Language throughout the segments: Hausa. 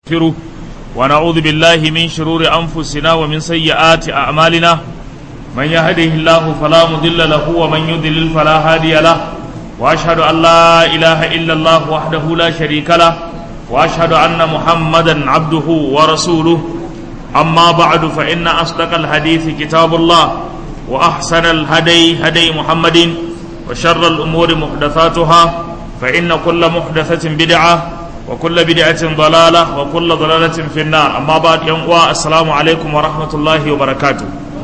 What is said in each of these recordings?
نستغفره ونعوذ بالله من شرور أنفسنا ومن سيئات أعمالنا من يهده الله فلا مضل له ومن يضلل فلا هادي له وأشهد أن لا إله إلا الله وحده لا شريك له وأشهد أن محمدا عبده ورسوله أما بعد فإن أصدق الحديث كتاب الله وأحسن الهدي هدي محمد وشر الأمور محدثاتها فإن كل محدثة بدعة وكل بدعة ضلالة وكل ضلالة في النار أما بعد يوم السلام عليكم ورحمة الله وبركاته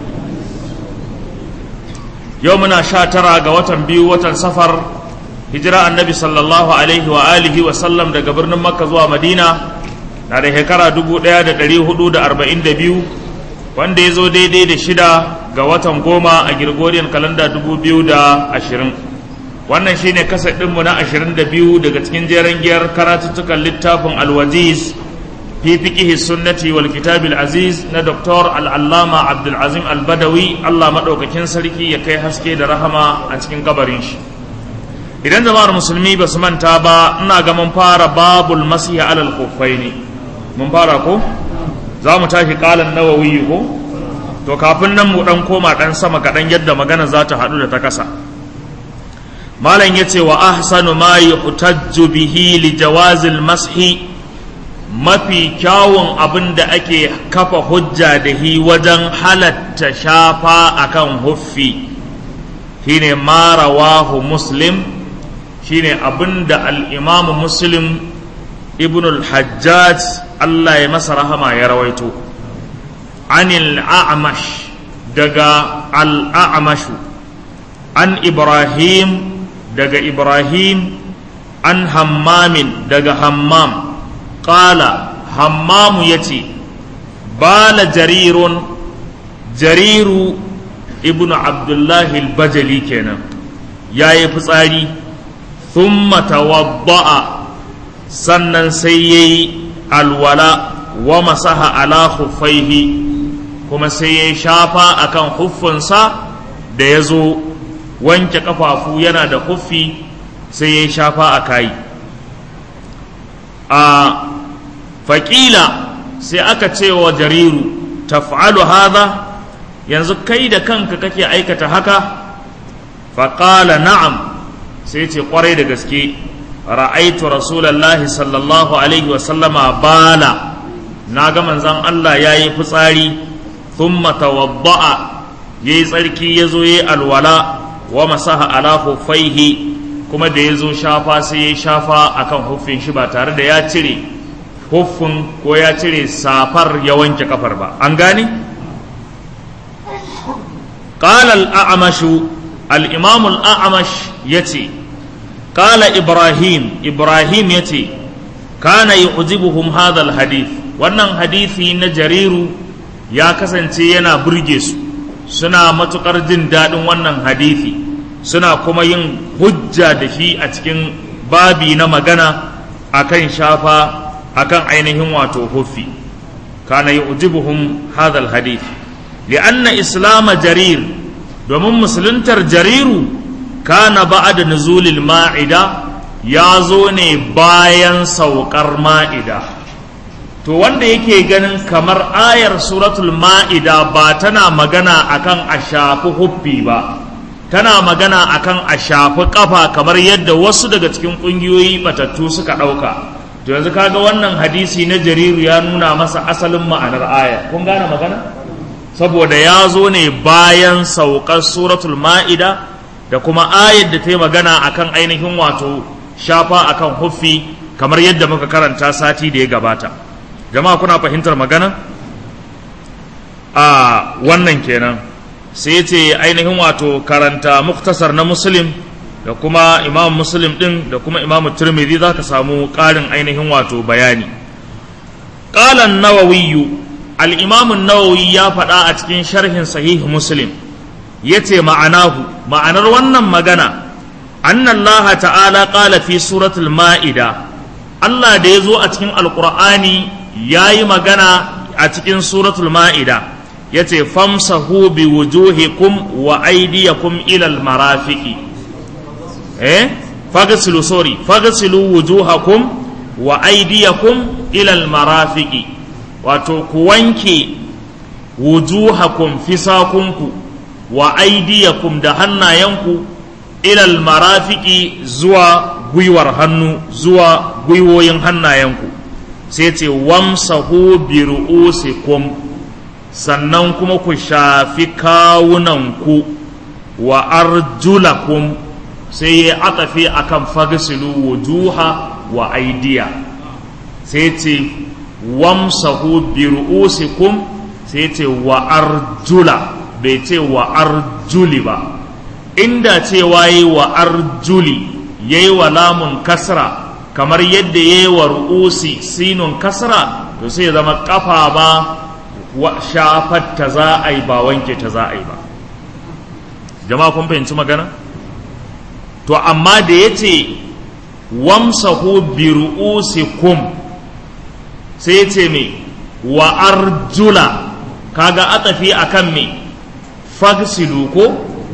يومنا شاترا قوة بيو وتن سفر هجرة النبي صلى الله عليه وآله وسلم دا قبرنا مكة زوا مدينة na da shekara dubu ɗaya da ɗari hudu da arba'in da biyu wanda ya zo daidai da shida ga watan goma a Gregorian kalanda dubu biyu da ashirin wannan shine kasa ɗinmu na ashirin da biyu daga cikin jeren giyar karatuttukan littafin alwaziz fi fiqihi sunnati wal kitabil aziz na Dr. al'allama abdulazim albadawi allah maɗaukakin sarki ya kai haske da rahama a cikin kabarin shi idan jama'ar musulmi ba su manta ba ina ga mun fara babul masiha alal kuffaini mun fara ko za mu tashi kalan nawawi ko to kafin nan mu dan koma dan sama kaɗan yadda magana za ta haɗu da ta kasa malam ya ce wa ahsanu ma yuhtajju bihi li jawazil mashi mafi kyawun abin da ake kafa hujja da hi wajen halatta shafa akan huffi shine ma rawahu muslim shine abin da al-imamu muslim ibn al-hajjaj Allah ya masa rahama ya rawaito anil a'mash daga al-a'mashu an ibrahim daga ibrahim an hammamin daga hammam qala hammamu yace bala jarirun jariru ibn abdullahi al-bajali kenan yayi fitsari thumma tawadda'a sannan sai ya yi alwala wa masaha ala huffaihi kuma sai ya shafa akan huffinsa da ya zo wanke kafafu yana da huffi sai ya shafa a kayi a faƙila sai aka ce wa jariru taf'alu hadha yanzu kai da kanka kake aikata haka faƙala na'am sai ce ƙwarai da gaske ra'aitu rasulallahi sallallahu alaihi wasallama bala na ga manzan Allah ya yi fitsari thumma tawadda'a ya yi tsarki ya zo ya yi alwala wa masaha ala huffaihi kuma da ya zo shafa sai ya shafa akan huffin shi ba tare da ya cire huffin ko ya cire safar ya wanke kafar ba an gane قال الأعمش الإمام الأعمش يتي قال إبراهيم إبراهيم يتي كان يعجبهم هذا الحديث wannan hadisi na jariru ya kasance yana burge su suna matukar jin daɗin wannan hadisi suna kuma yin hujja da shi a cikin babi na magana akan shafa akan ainihin wato huffi kana yu'jibuhum hadha alhadith li'anna islam jarir domin musuluntar jariru kana ba'da nuzulil ma'ida ya zo ne bayan saukar ma'ida to wanda yake ganin kamar ayar suratul ma'ida ba tana magana akan a shafi huffi ba tana magana akan a shafi kafa kamar yadda wasu daga cikin ƙungiyoyi batattu suka ɗauka to yanzu kaga wannan hadisi na jariru ya nuna masa asalin ma'anar aya kun gane magana saboda ya zo ne bayan saukar suratul ma'ida da kuma ayar da ta yi magana akan ainihin wato shafa akan huffi kamar yadda muka karanta sati da ya gabata jama'a kuna fahimtar magana a wannan kenan sai ce ainihin wato karanta muktasar na muslim da kuma imam muslim din da kuma imam turmidi za ka samu ƙarin ainihin wato bayani ƙalan nawawiyu al'imamun nawawi ya faɗa a cikin sharhin sahih muslim ya ce ma'anahu ma'anar wannan magana annallaha ta'ala ƙala fi suratul ma'ida Allah da ya zo a cikin alƙur'ani ya yi magana a cikin suratul ma'ida ya ce famsahu bi wujuhikum wa aidiyakum ilal marafiki eh fagasilu sorry fagasilu wujuhakum wa aidiyakum ilal marafiqi wato ku wanke wujuhakum fisakunku wa aidiyakum da hannayenku ilal marafiki zuwa gwiwar hannu zuwa gwiwoyin hannayenku sai ce wamsahu bi ru'usikum sannan kuma ku shafi kawunanku wa arjulakum sai ya atafi akan fagsilu wujuha wa aidiya sai ce wamsahu bi ru'usikum sai ce wa arjula bai ce wa arjuli ba inda cewa yi wa arjuli ya yi wa lamun kasra kamar yadda ya yi wa ru'usi sinun kasra to sai zama kafa ba wa shafar ta za a yi ba wanke ta za a yi ba jama'a kun fahimci magana to amma da ya ce wamsahu bi ru'usikum sai ya ce me wa arjula kaga atafi akan me fagsilu ko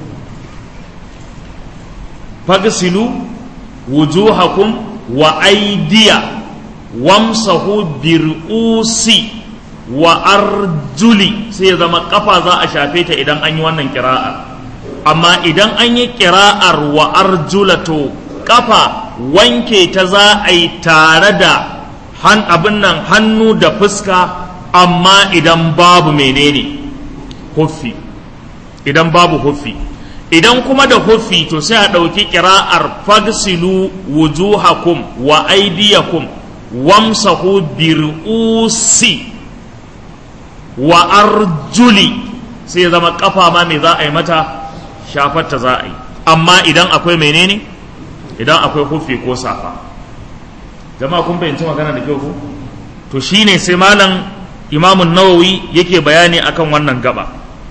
fagsilu wujuhakum wa aidiya wamsahu bir'usi wa arjuli sai ya zama kafa za a shafe ta idan an yi wannan kira'ar amma idan an yi kira'ar wa arjula to kafa wanke ta za a yi tare da han abin nan hannu da fuska amma idan babu menene huffi idan babu huffi idan kuma da huffi to sai a ɗauki ƙira'ar fagsilu wujuhakum wa aidiyakum wamsahu bir'usi wa arjuli sai zama kafa ma me za a yi mata shafarta za a yi amma idan akwai menene idan akwai huffi ko safa jama'a kun fahimci magana da kyau ko to shine sai malam imamun nawawi yake bayani akan wannan gaba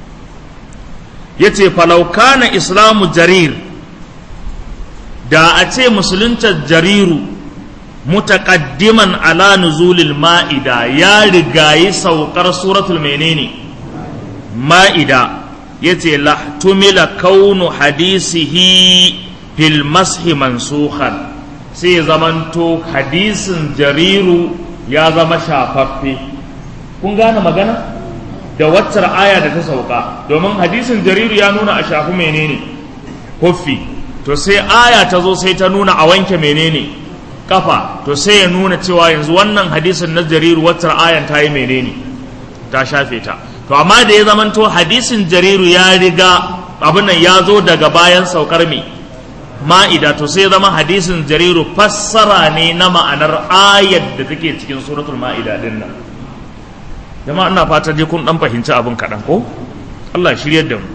ya ce falaukana islamu jarir da a ce musulunta jariru mutaƙaddiman ala nuzulil ma'ida ya rigayi saukar suratul menene ma'ida ya ce lahtumila kaunu hadisihi fil mashi mansukhan sai zamanto hadisin jariru ya zama shafaffe kun gane magana da waccar aya da ta sauka domin hadisin jariru ya nuna a shafi menene huffi to sai aya ta zo sai ta nuna a wanke menene kafa to sai ya nuna cewa yanzu wannan hadisin na jariru waccar ayan ta yi menene ta shafe ta to amma da ya zamanto hadisin jariru ya riga abin nan ya zo daga bayan saukar me ma'ida to sai zama hadisin jariru fassara ne na ma'anar ayar da take cikin suratul ma'ida din nan jama'a ina fata dai kun dan fahimci abin kaɗan ko Allah shiryar da mu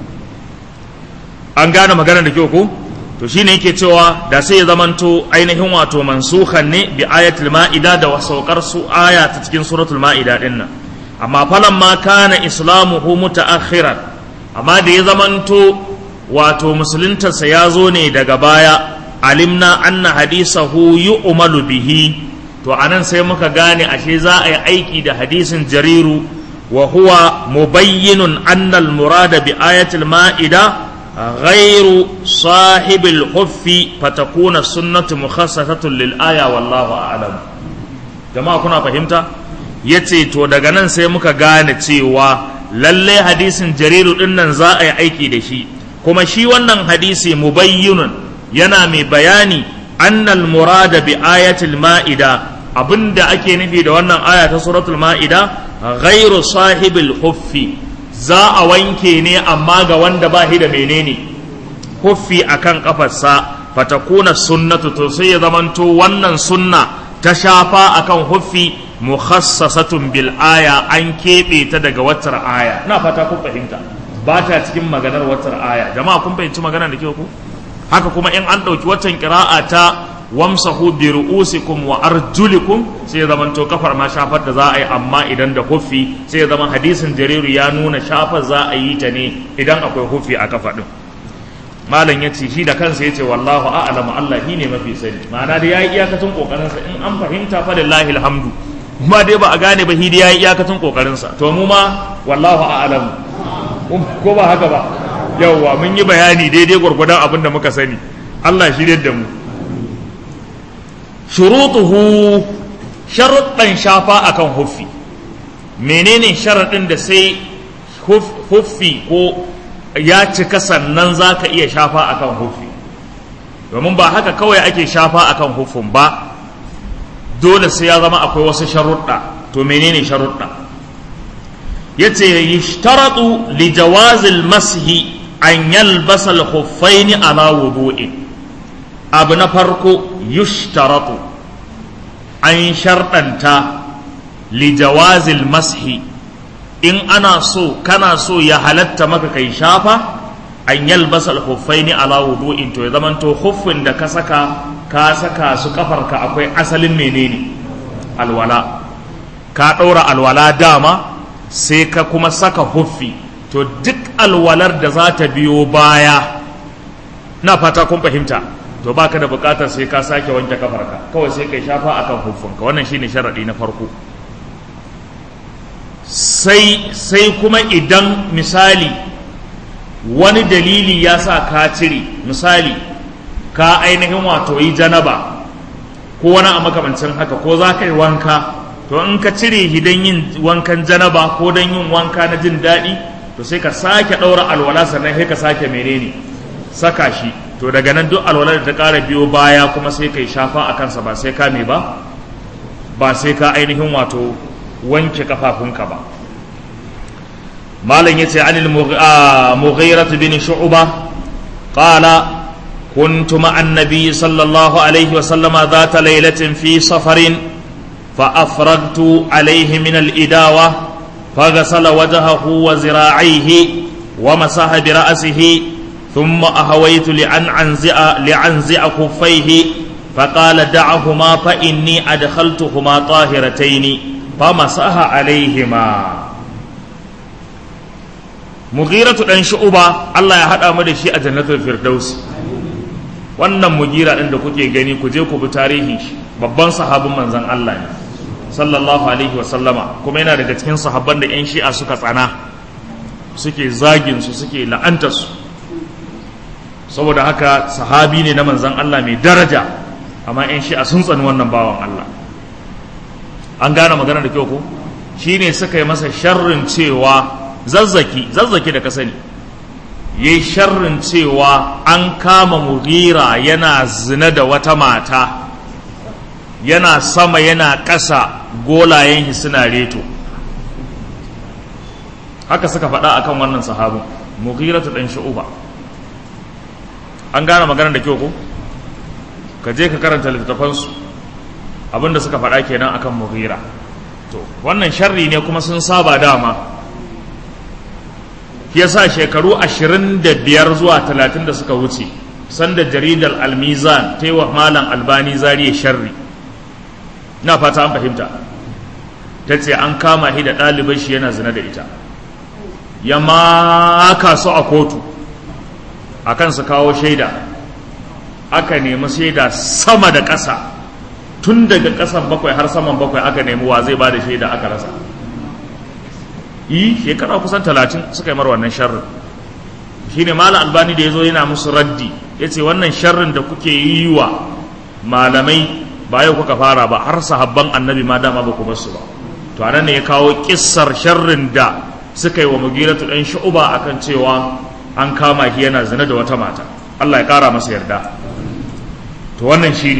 an gane magana da kyau ko to shine yake cewa da sai ya zamanto ainihin wato mansukhan ne bi ayatul ma'ida da wasaukar su aya ta cikin suratul ma'ida din nan amma falan ma kana islamuhu mutaakhiran amma da ya zamanto wato musuluntarsa ya zo ne daga baya alimna anna hadisahu yu'malu bihi to anan sai muka gane ashe za a yi aiki da hadisin jariru wa huwa mubayyinun anna al-murada bi ayatil ma'ida غير صاحب الخف فتكون السنة مخصصة للآية والله أعلم جماعة كنا فهمتا yace to daga nan sai muka gane cewa lalle hadisin jariru din nan za a yi aiki da shi kuma shi wannan hadisi mubayyinun yana mai bayani annal murada bi ayatil ma'ida abinda ake nufi da wannan aya ta suratul ma'ida ghairu sahibil huffi za a wanke ne amma ga wanda ba shi da menene huffi akan kafarsa fatakuna sunnatu to sai ya zamanto wannan sunna ta shafa akan huffi mukhassasatun bil aya an keɓe ta daga watar aya na fata kun fahimta ba ta cikin maganar watar aya jama'a kun fahimci maganar da ke ku haka kuma in an ɗauki watan ƙira'a ta wamsahu bi ru'usikum wa arjulikum sai ya zamanto kafar ma shafar da za a yi amma idan da huffi sai ya zama hadisin jariru ya nuna shafar za a yi ta ne idan akwai huffi a kafa din malam ya ce shi da kansa ya ce wallahu a'lamu Allah shi ne mafi sani ma'ana da yayi iyakacin kokarin sa in an fahimta fa lillahi alhamdu kuma dai ba a gane ba shi da yayi iyakacin kokarin sa to mu ma wallahu a'lamu ko ba haka ba yawwa mun yi bayani daidai gwargwadon abin da muka sani Allah shi da mu shurutuhu sharuɗan shafa akan huffi menene sharaɗin da sai huffi ko ya cika sannan za ka iya shafa akan huffi domin ba haka kawai ake shafa akan huffin ba dole sai ya zama akwai wasu sharuɗa to menene sharuɗa ya ce yishtaratu li jawazil mashi an yalbasa al-khuffaini ala wudu'in abu na farko yushtaratu an sharɗanta lijawazil mashi in ana so kana so ya halatta maka kai shafa an yalbasa al-khuffaini ala wudu'in to ya zaman to khuffin da ka saka ka saka su kafarka akwai asalin menene alwala ka ɗaura alwala dama sai ka kuma saka huffi to duk alwalar da za ta biyo baya na fata kun fahimta to baka da bukatar sai ka sake wanke kafarka kawai sai kai shafa akan huffunka wannan shine sharadi na farko sai sai kuma idan misali wani dalili ya sa ka cire misali ka ainihin wato yi janaba ko wani a makamancin haka ko za ka yi wanka to in ka cire shi don yin wankan janaba ko don yin wanka na jin daɗi to sai ka sake ɗaura alwala sannan sai ka sake menene saka shi to daga nan duk alwala da ta ƙara biyo baya kuma sai ka yi shafa a kansa ba sai ka me ba ba sai ka ainihin wato wanke kafafunka ba malam yace anil mughirah bin shu'ba qala كنت مع النبي صلى الله عليه وسلم ذات ليلة في سفر فأفرغت عليه من الإداوة فغسل وجهه وزراعيه ومسح برأسه ثم أهويت لأن أنزع لأنزع خفيه فقال دعهما فإني أدخلتهما طاهرتين فمسح عليهما مغيرة أن شعبة الله يحد أمر شيء جنة الفردوس wannan mugira ɗin da kuke gani ku je ku bi tarihi babban sahabin manzon Allah ne sallallahu alaihi wasallama kuma yana daga cikin sahabban da 'yan shi'a suka tsana suke zagin su suke la'anta su saboda haka sahabi ne na manzon Allah mai daraja amma 'yan shi'a sun tsani wannan bawan Allah an gane magana da kyau ko shine suka yi masa sharrin cewa zazzaki zazzaki da ka sani ya yi sharrin cewa an kama mugira yana zina da wata mata yana sama yana ƙasa golayen suna reto haka suka faɗa akan wannan sahabin mugira ta ɗan sha'uba an gane maganar da kyau ko ka je ka karanta littattafansu abinda suka faɗa kenan akan mugira to wannan sharri ne kuma sun saba dama ya sa shekaru ashirin da biyar zuwa talatin da suka wuce sanda jaridar almizan ta yi wa malam albani zariya sharri na fata an fahimta ta ce an kama shi da ɗalibai shi yana zina da ita ya maka su a kotu a kan su kawo shaida aka nemi shaida sama da ƙasa tun daga ƙasan bakwai har saman bakwai aka nemi wa zai ba da shaida aka rasa yi shekara kusan talatin suka yi mar wannan sharrin shi ne malam albani da ya zo yana musu raddi ya ce wannan sharrin da kuke yi wa malamai ba yau kuka fara ba har sahabban annabi ma dama ba ku basu ba to a ne ya kawo kissar sharrin da suka yi wa mugiratu ɗan shu'uba akan cewa an kama shi yana zina da wata mata Allah ya ƙara masa yarda to wannan shine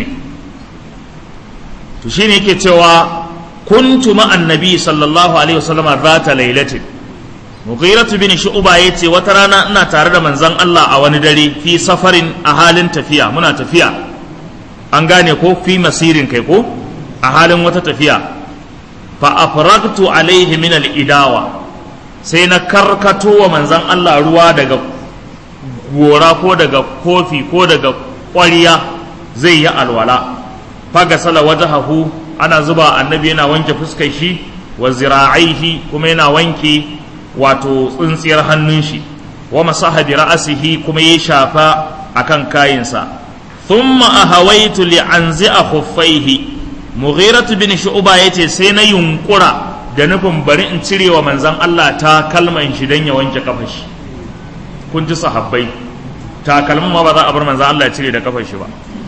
to shine yake cewa kuntu ma annabi sallallahu alaihi wasallama zata lailatin mughiratu bin shu'ba yace wata rana ina tare da manzon Allah a wani dare fi safarin a halin tafiya muna tafiya an gane ko fi masirin kai ko a halin wata tafiya fa afragtu alaihi min al-idawa sai na karkato wa manzon Allah ruwa daga gora ko daga kofi ko daga ƙwariya zai yi alwala faga sala wajahahu ana zuba annabi yana wanke fuskar shi wa zira'aihi kuma yana wanke wato tsintsiyar hannun shi wa masaha bi ra'sihi kuma ya shafa akan kayinsa thumma ahawaitu li anzi'a khuffaihi mughiratu bin shu'ba yace sai na yunkura da nufin bari in cire wa manzon Allah ta kalman shi dan ya wanke kafar shi kun ji sahabbai takalmin ma ba za a bar manzon Allah ya cire da kafar shi ba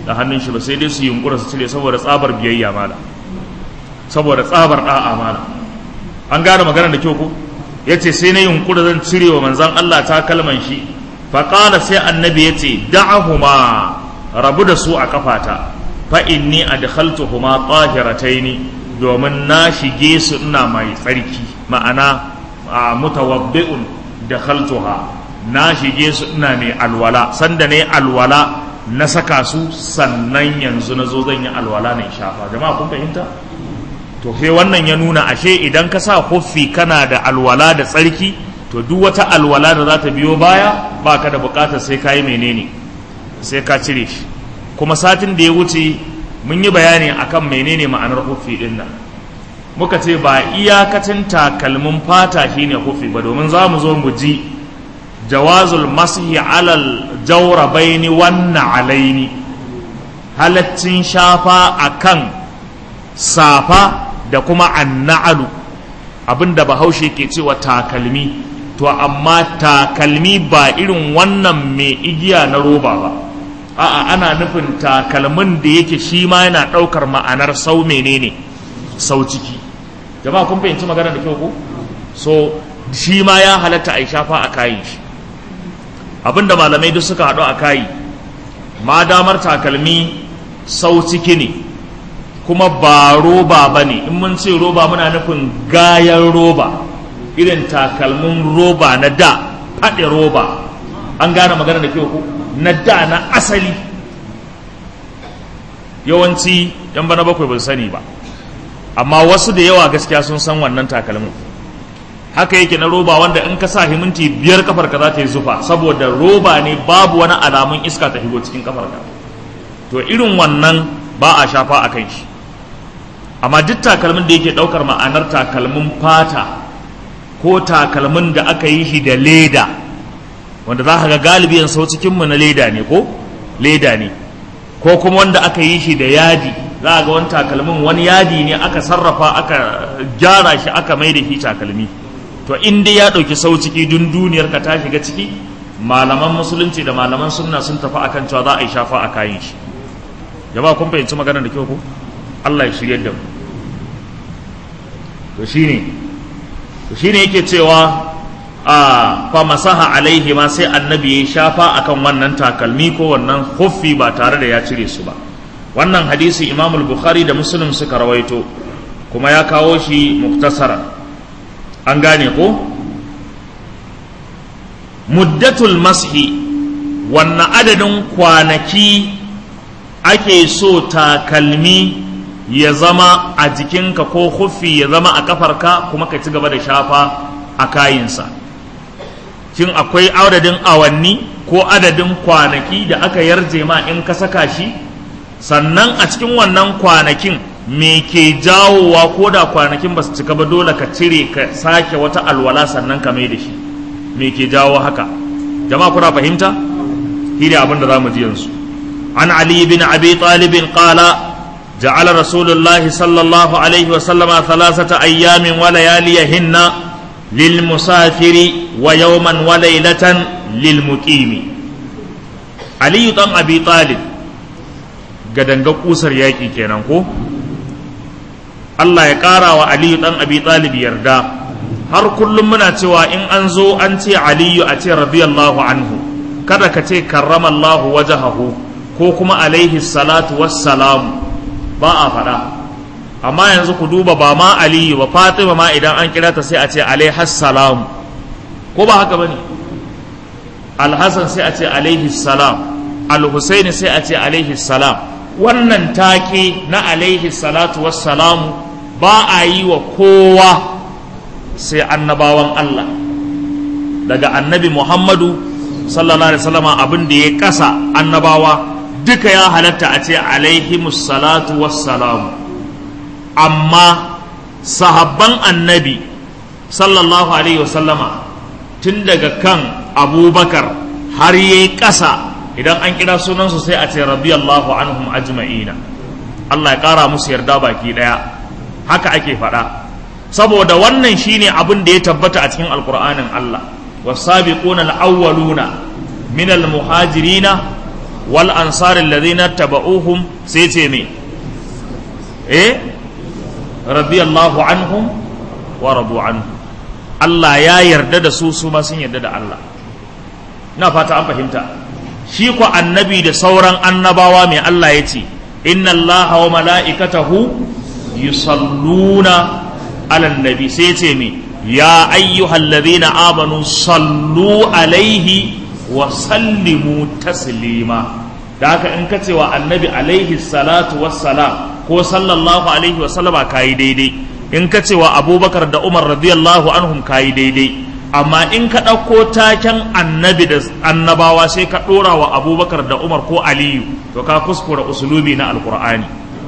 da hannun shi ba sai dai su yunkura su cire saboda tsabar biyayya mala saboda tsabar da'a mala an gane maganar da kyau ko yace sai na yunkura zan cire wa manzon Allah ta kalman shi fa qala sai annabi yace da'ahuma rabu da su a kafata fa inni adkhaltuhuma tahirataini domin na shige su ina mai tsarki ma'ana mutawabbi'un dakhaltuha na shige su ina mai alwala sanda ne alwala na saka su sannan yanzu na zo zan yi alwala na shafa jama'a kun fahimta to sai wannan ya nuna ashe idan ka sa huffi kana da alwala da tsarki to duk wata alwala da za ta biyo baya baka da bukatar sai ka yi menene sai ka cire shi kuma satin da ya wuce mun yi bayani akan menene ma'anar huffi din nan muka ce ba iyakacin takalmin fata shine huffi ba domin za mu zo mu ji jawazul masihi alal jaurabaini wannan alaini halaccin shafa akan safa da kuma anna'alu abinda bahaushe ke cewa takalmi to amma takalmi ba irin wannan mai igiya na roba ba a'a ana nufin takalmin da yake shi ma yana ɗaukar ma'anar sau menene sau ciki jama'a kun fahimci magana da kyau ko so shi ma ya halatta a shafa a kayan shi abinda malamai duk suka haɗu a kayi ma damar takalmi sau ciki ne kuma ba roba ba ne in mun ce roba muna nufin gayan roba irin takalmin roba na da faɗi roba an gane magana da kyau ko na da na asali yawanci yan bana bakwai ba sani ba amma wasu da yawa gaskiya sun san wannan takalmin haka yake na roba wanda in ka sa himinti biyar kafar ka za ta yi zufa saboda roba ne babu wani alamun iska ta higo cikin kafar ka to irin wannan ba a shafa a kan shi amma duk takalmin da yake daukar ma'anar takalmin fata ko takalmin da aka yi shi da leda wanda za ka ga galibi yan sau cikinmu na leda ne ko leda ne ko kuma wanda aka yi shi da yadi za a ga wani takalmin wani yadi ne aka sarrafa aka gyara shi aka mai da shi takalmi to in dai ya ɗauki sau ciki dun duniyar ka ta shiga ciki malaman musulunci da malaman sunna sun tafi akan cewa za a yi shafa a kayan shi jama'a kun fahimci maganar da kyau ko Allah ya shirye da mu to shine to shine yake cewa a fa masaha alaihi ma sai annabi ya shafa akan wannan takalmi ko wannan huffi ba tare da ya cire su ba wannan hadisi Imam al-Bukhari da Muslim suka rawaito kuma ya kawo shi muktasara an gane ko muddatul mashi wannan adadin kwanaki ake so takalmi ya zama a jikinka ko huffi ya zama a kafarka kuma ka ci gaba da shafa a kayinsa shin akwai adadin awanni ko adadin kwanaki da aka yarje ma in ka saka shi sannan a cikin wannan kwanakin me ke jawowa ko da kwanakin ba su cika ba dole ka cire ka sake wata alwala sannan ka mai da shi me ke jawo haka jama'a kuna fahimta shi ne abin da za mu ji yanzu an ali bin abi talibin qala جعل رسول الله صلى الله عليه وسلم ثلاثة أيام ولياليهن للمسافر ويوما وليلة للمقيم علي بن أبي طالب gadanga kusar yaƙi kenan ko Allah ya ƙara wa Aliyu ɗan Abi Talib yarda har kullum muna cewa in an zo an ce Aliyu a ce radiyallahu anhu kada ka ce karramallahu wajahahu ko kuma alaihi salatu wassalamu ba a faɗa amma yanzu ku duba ba ma aliyu ba fatima ma idan an kira ta sai a ce alaihassalam ko ba haka bane alhassan sai a ce alaihissalam alhusaini sai a ce alaihissalam wannan take na alaihi salatu wassalamu ba a yi wa kowa sai annabawan Allah daga annabi Muhammadu sallallahu alaihi wasallam abin da ya kasa annabawa duka ya halatta a ce alaihimus salatu wassalamu amma sahabban annabi sallallahu alaihi wasallama tun daga kan abubakar har yi ƙasa idan an kira sunansu sai a ce radiyallahu anhum ajma'ina Allah ya ƙara musu yarda baki ɗaya haka ake faɗa saboda wannan shine abin da ya tabbata a cikin alkur'anin Allah wasabiquna al-awwaluna min al-muhajirina wal ansari alladhina taba'uhum sai ce me eh radiyallahu anhum wa radu anhu Allah ya yarda da su su ma sun yarda da Allah ina fata an fahimta shi ko annabi da sauran annabawa mai Allah ya ce inna Allah wa mala'ikatahu yusalluna ala nabi sai ce me ya ayyuhallazina amanu sallu alaihi wa sallimu taslima da haka in ka ce wa annabi alaihi salatu wassalam ko sallallahu alaihi wasallama kayi daidai in ka ce wa abubakar da umar radiyallahu anhum kayi daidai amma in ka ɗauko taken annabi da annabawa sai ka ɗora wa abubakar da umar ko aliyu to ka kuskura usulubi na alkur'ani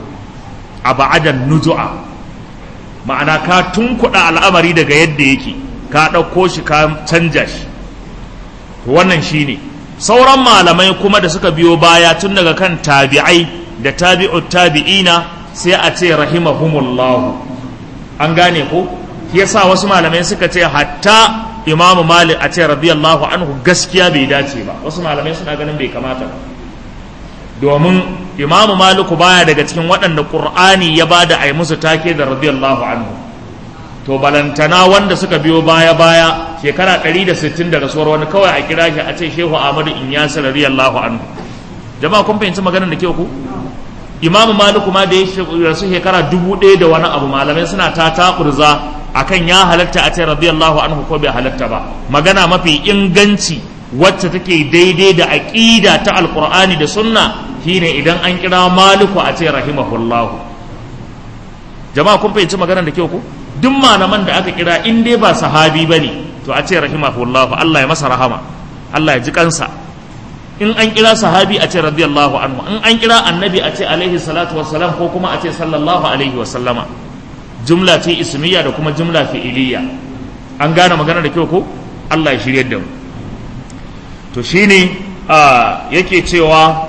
a ba'adan nuju'a ma'ana ka tunkuɗa al'amari daga yadda yake ka ɗauko shi ka canja shi wannan shine sauran malamai kuma da suka biyo baya tun daga kan tabi'ai da tabi'ut tabi'ina sai a ce rahimahumullahu an gane ko yasa wasu malamai suka ce hatta imamu malik a ce radiyallahu anhu gaskiya bai dace ba wasu malamai suna ganin bai kamata ba domin imamu maliku baya daga cikin waɗanda ƙur'ani ya ba da ai musu take da radiyallahu anhu to balantana wanda suka biyo baya baya shekara 160 da rasuwar wani kawai a kira shi a ce shehu ahmadu inyas radiyallahu anhu jama'a kun fahimci maganar da ke ku imamu maliku ma da ya rasu shekara dubu ɗaya da wani abu malamai suna ta takurza akan ya halatta a ce radiyallahu anhu ko bai halatta ba magana mafi inganci wacce take daidai da aqida ta alqur'ani da sunna shine idan an kira maliku a ce rahimahullahu jama'a kun fahimci maganar da kyau ko duk malaman da aka kira in dai ba sahabi bane to a ce rahimahullahu Allah ya masa rahama Allah ya ji kansa in an kira sahabi a ce radiyallahu anhu in an kira annabi a ce alaihi salatu wassalam ko kuma a ce sallallahu alaihi wasallama jumla ce ismiya da kuma jumla fi'iliya an gane magana da kyau ko Allah ya shirye da mu to shine yake cewa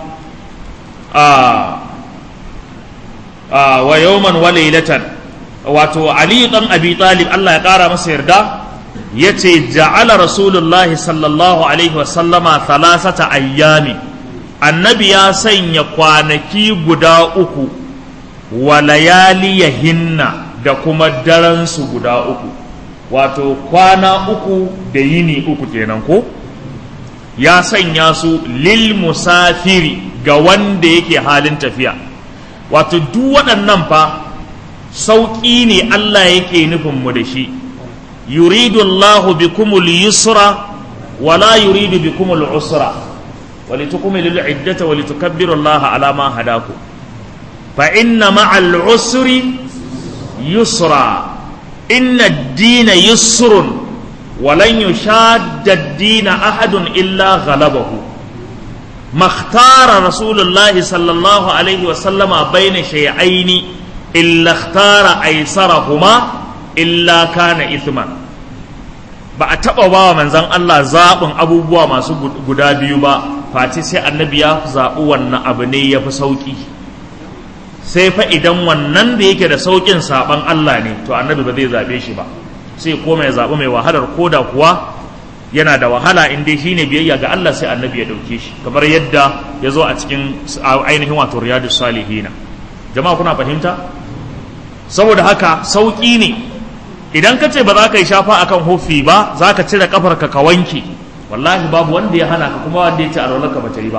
wa yawman wa laylatan wato Ali dan Abi Talib Allah ya kara masa yarda yace ja'ala rasulullahi sallallahu alaihi wa sallama thalathata ayyami annabi ya sanya kwanaki guda uku wa layaliyahinna da kuma daransu guda uku wato kwana uku da yini uku kenan ko ya sanya su lil musafiri ga wanda yake halin tafiya wato duk waɗannan fa sauƙi ne Allah yake nufin mu da shi yuridu Allahu bikumul yusra wala yuridu bikumul usra walitukmilu al-iddata walitukabbiru Allah ala ma hadakum fa inna ma'al usri yusra inna ad-dina yusrun ولن يشاد الدين أحد إلا غلبه ما اختار رسول الله صلى الله عليه وسلم بين شيئين إلا اختار أيسرهما إلا كان إثما ba a taɓa ba wa manzan Allah zaɓin abubuwa masu guda biyu ba face sai annabi ya zaɓi wannan abu ne ya fi sauƙi sai fa idan wannan da yake da sauƙin saɓan Allah ne to annabi ba zai zaɓe shi ba sai koma ya zaɓi mai wahalar koda kuwa yana da wahala in dai shine biyayya ga Allah sai annabi ya ɗauke shi kamar yadda ya zo a cikin ainihin wato riyadu salihina jama'a kuna fahimta saboda haka sauƙi ne idan ka ce ba za ka yi shafa akan hofi ba za ka cire kafarka ka wanke wallahi babu wanda ya hana ka kuma wanda ya ce alwalarka ba ta yi ba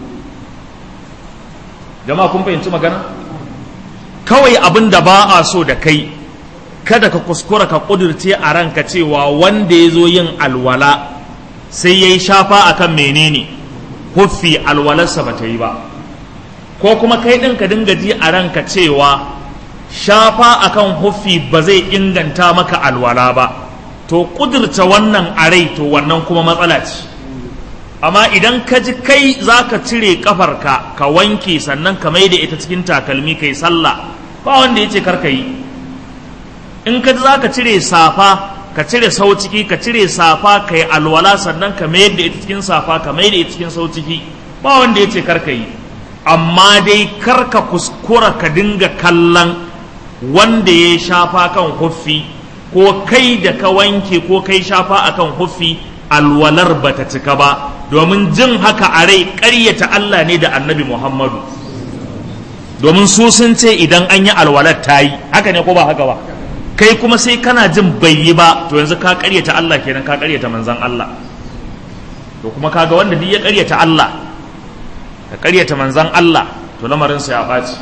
jama'a kun fahimci magana kawai abin da ba a so da kai kada ka kuskura ka ƙudurce a ranka cewa wanda ya zo yin alwala sai ya yi shafa akan menene huffi alwalarsa ba ta yi ba ko kuma kai ɗin ka dinga ji a ranka cewa shafa akan huffi ba zai inganta maka alwala ba to ƙudurta wannan a rai to wannan kuma matsala ce amma idan ka ji kai za ka cire ƙafarka ka wanke sannan ka mai da ita cikin takalmi kai sallah ba wanda ya ce karka yi in ka za ka cire safa ka cire sau ciki ka cire safa ka yi alwala sannan ka mayar da ita cikin safa ka mayar da ita cikin sau ciki ba wanda ya ce karka yi amma dai karka kuskura ka dinga kallon wanda ya shafa kan huffi ko kai da ka wanke ko kai shafa akan huffi alwalar ba ta cika ba domin jin haka a rai ƙaryata Allah ne da annabi Muhammadu domin su sun ce idan an yi alwalar ta yi haka ne ko ba haka ba kai kuma sai kana jin bai yi ba to yanzu ka ƙaryata Allah kenan ka ƙaryata manzan Allah to kuma kaga wanda duk ya ƙaryata Allah ka ƙaryata manzan Allah to lamarinsa ya ɓaci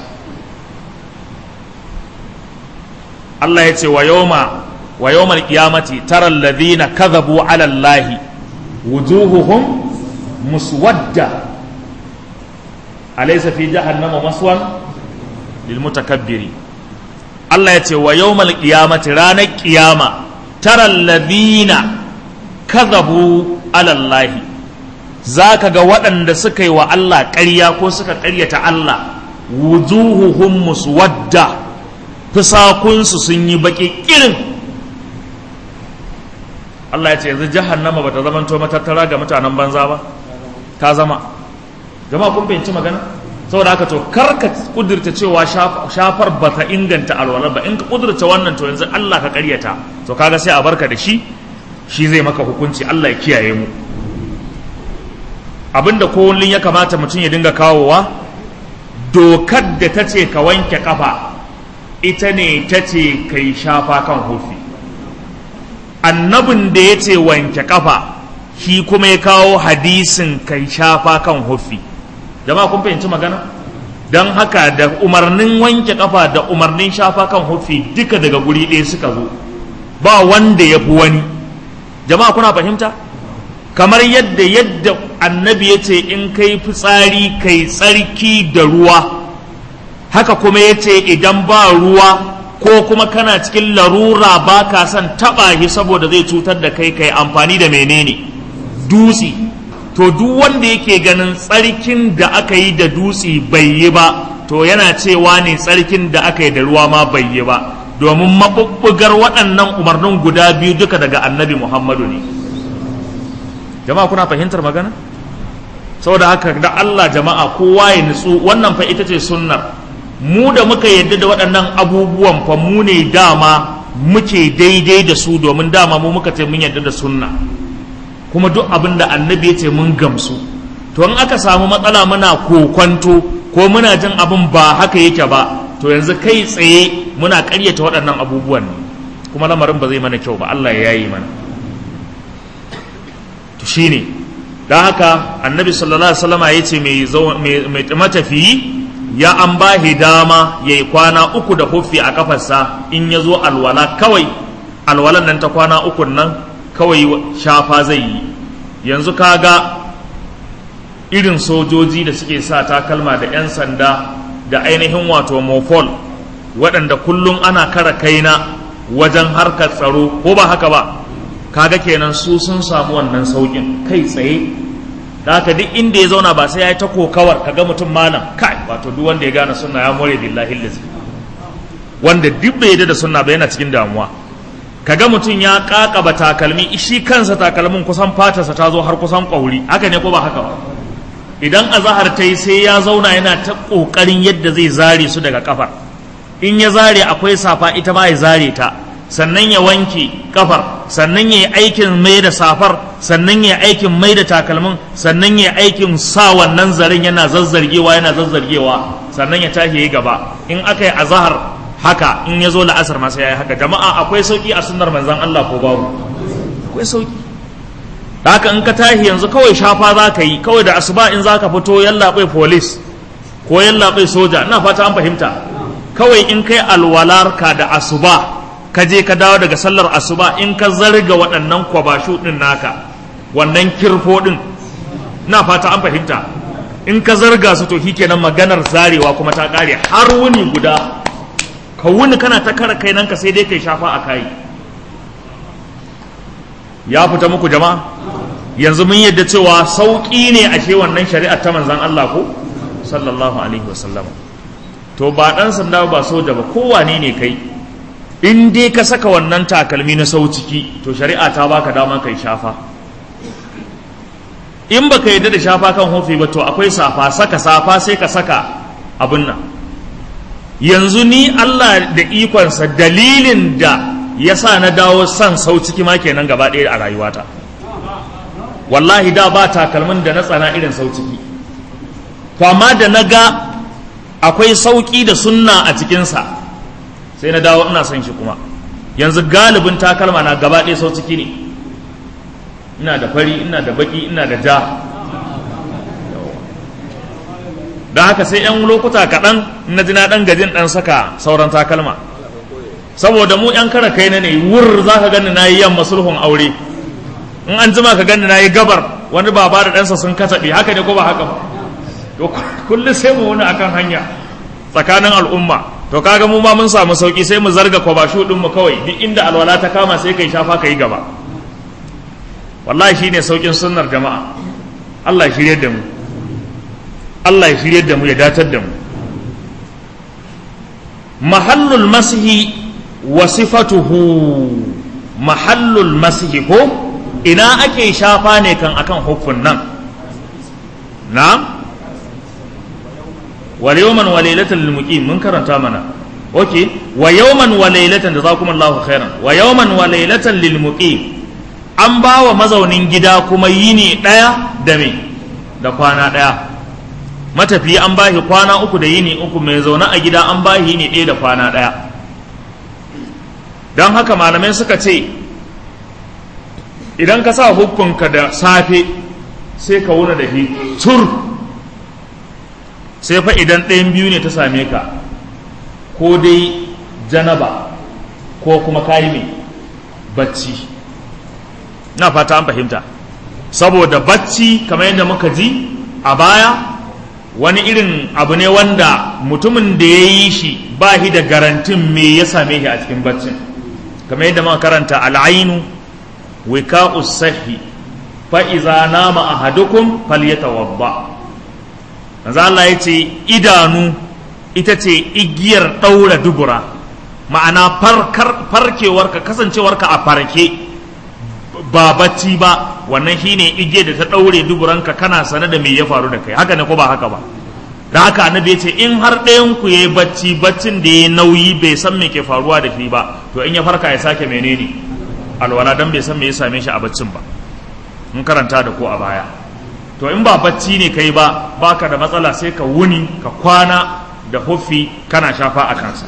Allah ya ce wa yawma wa yawmal qiyamati tara alladhina kadhabu ala Allah wujuhuhum muswadda alaysa fi jahannama maswan lil mutakabbiri Allah ya ce wa yawmal qiyamati ranar qiyama tara alladhina kadhabu ala Allah zaka ga waɗanda suka yi wa Allah ƙarya ko suka ƙaryata Allah wujuhuhum muswadda fusakunsu sun yi baƙi ƙirin Allah ya ce yanzu jahannama bata zama to matattara ga mutanen banza ba ta zama jama'a kun fahimci magana saboda haka to karka kudurta cewa shafar bata inganta alwala ba in ka kudurta wannan to yanzu Allah ka karyata to kaga sai a barka da shi shi zai maka hukunci Allah ya kiyaye mu abinda kullun ya kamata mutum ya dinga kawowa dokar da ta ce ka wanke kafa ita ne ta ce ka yi shafa kan hufi annabin da ya ce wanke kafa shi kuma ya kawo hadisin ka yi shafa kan hufi jama'a kun fahimci magana don haka da umarnin wanke kafa da umarnin shafa kan hufi duka daga guri ɗaya suka zo ba wanda ya fi wani jama'a kuna fahimta kamar yadda yadda annabi ya ce in kai fitsari kai tsarki da ruwa haka kuma ya ce idan ba ruwa ko kuma kana cikin larura ba ka son taɓa shi saboda zai cutar da kai kai amfani da menene dutse to duk wanda yake ganin tsarkin da aka yi da dutse bai yi ba to yana cewa ne tsarkin da aka yi da ruwa ma bai yi ba domin maɓuɓɓugar waɗannan umarnin guda biyu duka daga annabi muhammadu ne jama'a kuna fahimtar magana saboda haka da allah jama'a kowa ya nutsu wannan fa ita ce sunnar mu da muka yadda da waɗannan abubuwan fa mu ne dama muke daidai da su domin dama mu muka ce mun yadda da sunna kuma duk abin da annabi ya ce mun gamsu to in aka samu matsala muna kokwanto ko muna jin abin ba haka yake ba to yanzu kai tsaye muna ƙaryata waɗannan abubuwan ne kuma lamarin ba zai mana kyau ba Allah ya yayi mana to shine dan haka annabi sallallahu alaihi wasallama yace mai mai matafiyi ya an ba dama ya yi kwana uku da huffi a kafarsa in ya zo alwala kawai alwalan nan ta kwana uku nan kawai shafa zai yi yanzu kaga irin sojoji da suke sa takalma da 'yan sanda da ainihin wato mofol waɗanda kullum ana kara kaina wajen harkar tsaro ko ba haka ba kaga kenan su sun samu wannan saukin kai tsaye da haka duk inda ya zauna ba sai ya yi ta kokawar kaga mutum malam kai wato duk wanda ya gane sunna ya more billahi lazi wanda duk bai yadda da sunna ba yana cikin damuwa kaga mutum ya kakaba takalmi shi kansa takalmin kusan fatarsa ta zo har kusan kwauri haka ne ko ba haka ba idan azahar ta yi sai ya zauna yana ta kokarin yadda zai zare su daga kafar in ya zare akwai safa ita ma ya zare ta sannan ya wanke kafar sannan ya yi aikin mai da safar sannan ya yi aikin mai da takalmin sannan ya yi aikin sa wannan zaren yana zazzargewa yana zazzargewa sannan ya tashi ya gaba in aka yi azahar haka in ya zo la'asar masu ya yi haka jama'a akwai sauki a sunnar manzan Allah ko babu akwai sauki da haka in ka tashi yanzu kawai shafa za ka yi kawai da asuba in za ka fito yallaɓai polis ko yallaɓai soja ina fata an fahimta kawai in kai alwalarka da asuba ka je ka dawo daga sallar asuba in ka zarga waɗannan kwabashu ɗin naka wannan kirfo ɗin na fata an fahimta in ka zarga su to kenan maganar zarewa kuma ta ƙare har wuni guda ka wuni kana ta kara kai nan ka sai dai kai shafa a kayi ya fita muku jama'a yanzu mun yadda cewa sauƙi ne ashe wannan shari'ar ta manzan Allah ko sallallahu alaihi wasallam to ba ɗan sanda ba soja ba kowane ne kai in dai ka saka wannan takalmi na sau ciki to shari'a ta baka dama kai shafa in baka yadda da shafa kan hofi ba to akwai safa saka safa sai ka saka abin nan yanzu ni Allah da ikonsa dalilin da ya sa na dawo son sau ciki ma kenan gaba ɗaya a rayuwata wallahi da ba takalmin da na tsana irin sau ciki to amma da na ga akwai sauƙi da sunna a cikinsa sai na dawo ina son shi kuma yanzu galibin takalma na gaba ɗaya sau ciki ne ina da fari ina da baki ina da ja don haka sai 'yan lokuta kaɗan na ji na ɗan gajin ɗan saka sauran takalma saboda mu 'yan kara kai na ne wur za ka gani na yi yamma sulhun aure in an jima ka gani na yi gabar wani baba da ɗansa sun kasaɓe haka ne ko ba haka ba to kullum sai mu wani akan hanya tsakanin al'umma to kaga mu ma mun samu sauki sai mu zarga kwabashu ɗin mu kawai duk inda alwala ta kama sai kai shafa ka yi gaba wallahi shine saukin sunnar jama'a Allah ya shirye da mu Allah ya shirye da mu ya datar da mu mahallul masihi wa sifatuhu mahallul masihi ko ina ake shafa ne kan akan huffun nan na wal yawman wa laylatan lil muqim mun karanta mana okay wa yawman wa laylatan jazakumullahu khairan wa yawman wa laylatan lil muqim an ba wa mazaunin gida kuma yini daya da me da kwana daya matafiyi an ba shi kwana uku da yini uku mai zaune a gida an ba shi yini ɗaya da kwana ɗaya don haka malamai suka ce idan ka sa hukunka da safe sai ka wuna da shi tur sai fa idan ɗayan biyu ne ta same ka ko dai janaba ko kuma kayi mai bacci na fata an fahimta saboda bacci kamar yadda muka ji a baya wani irin abu ne wanda mutumin da ya yi shi ba shi da garantin me ya same shi a cikin baccin kamar yadda muka karanta al'ainu wika usahi fa iza nama ahadukum falyatawadda manzo Allah ya ce idanu ita ce igiyar daura dubura ma'ana farkar farkewarka kasancewarka a farke ba bacci ba wannan shine igiyar da ta daure duburanka kana sane da me ya faru da kai haka ne ko ba haka ba da haka annabi ya ce in har ɗayan ku yayi bacci baccin da yayi nauyi bai san me ke faruwa da shi ba to in ya farka ya sake menene alwala dan bai san me ya same shi a baccin ba mun karanta da ko a baya to in ba bacci ne kai ba baka da matsala sai ka wuni ka kwana da huffi kana shafa a kansa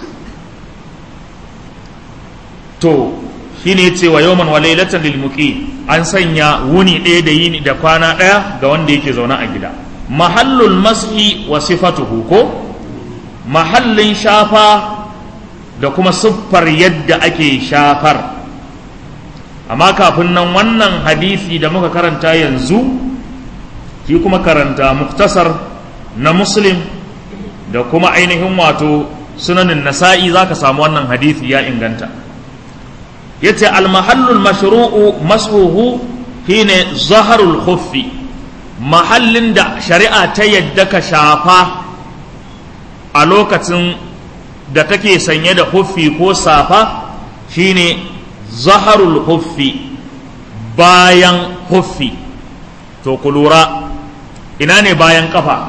to shine ce wa yawman wa lailatan lil muqim an sanya wuni ɗaya da yini da kwana ɗaya ga wanda yake zaune a gida mahallul mashi wa sifatuhu ko mahallin shafa da kuma siffar yadda ake shafar amma kafin nan wannan hadisi da muka karanta yanzu ki kuma karanta muktasar na muslim da kuma ainihin wato sunanin nasa'i za ka samu wannan hadisi ya inganta yace almahallul mashru'u mashuhu shine zaharul khuffi mahallin da shari'a ta yadda ka shafa a lokacin da kake sanye da huffi ko safa shine zaharul huffi bayan huffi to ku lura ina ne bayan kafa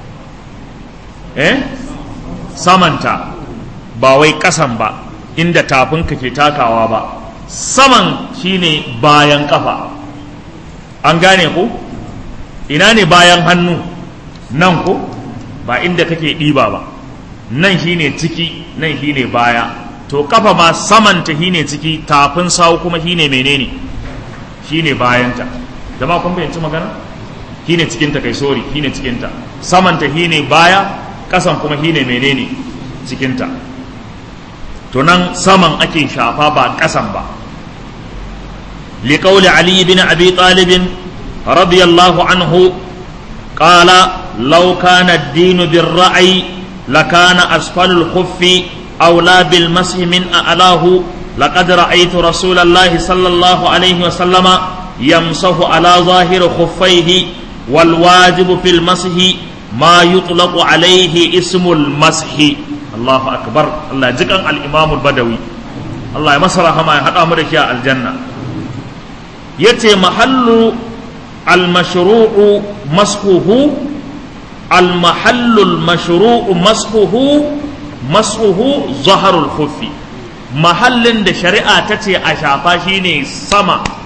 eh samanta ba wai kasan ba inda tafinka ke takawa ba saman shine bayan kafa an gane ku ina ne bayan hannu nan ku ba inda kake ɗiba ba nan shine ciki nan shine baya to kafa ma samanta shine ciki tafin sawu kuma shine menene shine bayanta jama'a kun fahimci magana shine cikinta kai sori shine cikinta samanta shine baya kasan kuma shine menene cikinta to nan saman ake shafa ba kasan ba liqauli ali bin abi talib radiyallahu anhu qala law kana ad-din bir-ra'i lakana asfalul khuffi awla bil masih min a'lahu laqad ra'aytu rasulallahi sallallahu alayhi wa sallama yamsahu ala zahir khuffaihi wal wajibu fil masih ma yutlaqu alayhi ismul masih Allahu akbar Allah jikan al-Imam al-Badawi Allah ya masa rahama ya hada mu da shi a aljanna yace mahallu al-mashru'u mashuhu al-mahallu al-mashru'u mashuhu mashuhu zaharul khuffi mahallin da shari'a ta ce a shafa shine sama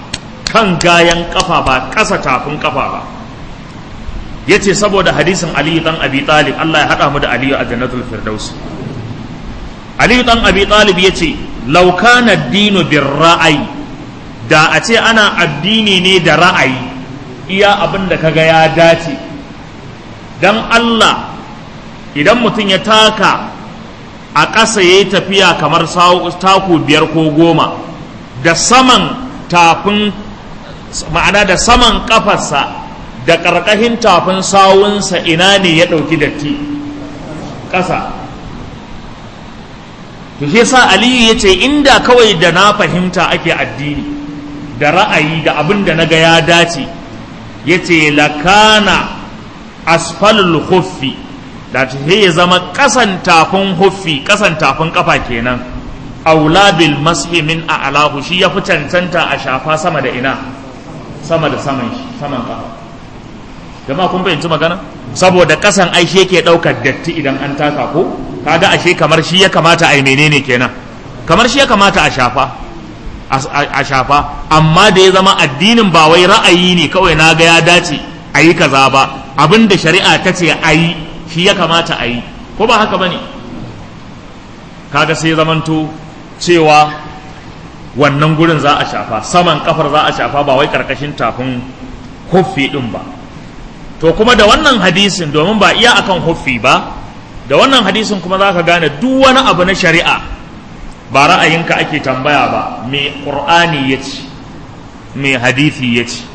kan gayan kafa ba ƙasa tafin kafa ba ya ce saboda hadisin aliyu dan abi talib Allah ya haɗa mu da aliyu a jannatul firdaus aliyu dan abi talib ya ce laukana dinu bin ra'ayi da a ce ana addini ne da ra'ayi iya abin da kaga ya dace dan Allah idan mutum ya taka a ƙasa ya yi tafiya kamar taku biyar ko goma da saman tafin ma'ana da saman ƙafarsa da ƙarƙashin tafin sawunsa ina ne ya ɗauki datti ƙasa to shi sa aliyu ya ce inda kawai da na fahimta ake addini da ra'ayi da abin da na ga ya dace ya ce lakana asfalul huffi da ta ya zama ƙasan tafin huffi ƙasan tafin ƙafa kenan aula bil mashi min a alahu shi ya fi cancanta a shafa sama da ina sama da saman saman ƙafa jama'a kun fahimci magana saboda ƙasan ai shi yake ɗaukar datti idan an taka ko kaga ashe kamar shi ya kamata a yi menene kenan kamar shi ya kamata a shafa a shafa amma da ya zama addinin ba wai ra'ayi ne kawai na ga ya dace a yi kaza ba abin da shari'a ta ce a yi shi ya kamata a yi ko ba haka ba ne kaga sai zamanto cewa wannan gurin za a shafa saman kafar za a shafa ba wai karkashin tafin huffi din ba to kuma da wannan hadisin domin ba iya akan huffi ba da wannan hadisin kuma za ka gane duk wani abu na shari'a ba ra'ayinka ake tambaya ba me ƙur'ani ya ce me hadisi ya ce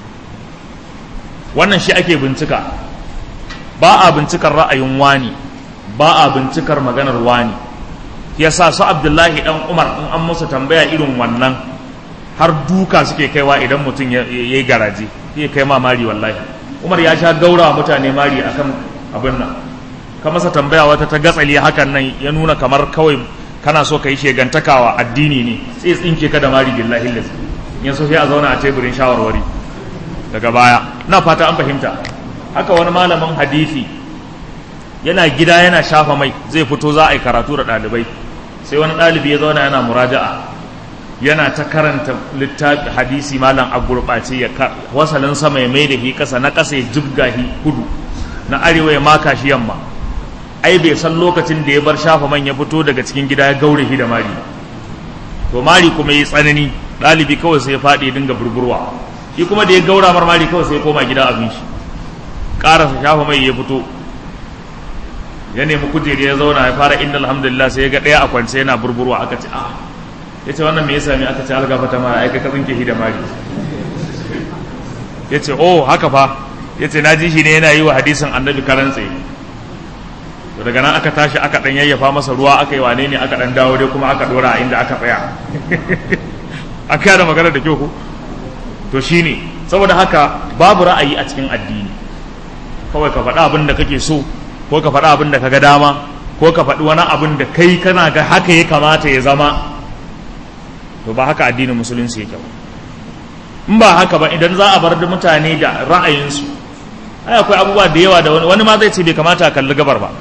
wannan shi ake bincika ba a bincikar ra'ayin wani ba a bincikar maganar wani ya sa su abdullahi dan umar in an musu tambaya irin wannan har duka suke kaiwa idan mutum ya yi garaje ya kai ma mari wallahi umar ya sha gaura mutane mari akan abin nan ka masa tambaya wata ta gatsali hakan nan ya nuna kamar kawai kana so ka yi shegantakawa addini ne sai tsinke ka da mari billahi lazi in so sai a zauna a teburin shawarwari daga baya na fata an fahimta haka wani malamin hadisi yana gida yana shafa mai zai fito za a yi karatu da ɗalibai sai wani ɗalibi ya zauna yana muraja'a yana ta karanta littafi hadisi malam a gurɓace ya wasalin sama ya mai da hi ƙasa na ƙasa ya jibga hi kudu na arewa ya maka shi yamma ai bai san lokacin da ya bar shafa man ya fito daga cikin gida ya gaure shi da mari to mari kuma yi tsanani ɗalibi kawai sai ya faɗi dinga burburwa shi kuma da ya gaura mar mari kawai sai ya koma gida abin shi ƙarasa shafa mai ya fito ya nemi kujeri ya zauna ya fara inda alhamdulillah sai ya ga ɗaya a kwance yana burburwa aka ce ah ya ce wannan me ya sami aka ce algafa ta mara aika ka tsinke shi da mari ya ce oh haka fa ya ce na ji shi ne yana yi wa hadisin annabi karan tsaye to daga nan aka tashi aka dan yayyafa masa ruwa aka yi wane ne aka dan dawo dai kuma aka dora a inda aka tsaya aka yada magana da kyau ko to shine saboda haka babu ra'ayi a cikin addini kawai ka faɗa abin da kake so ko ka faɗa abin da ka ga dama ko ka faɗi wani abin da kai kana ga haka ya kamata ya zama to ba haka addinin musulunci yake ba in ba haka ba idan za a bar da mutane da ra'ayinsu ai akwai abubuwa da yawa da wani wani ma zai ce bai kamata a kalli gabar ba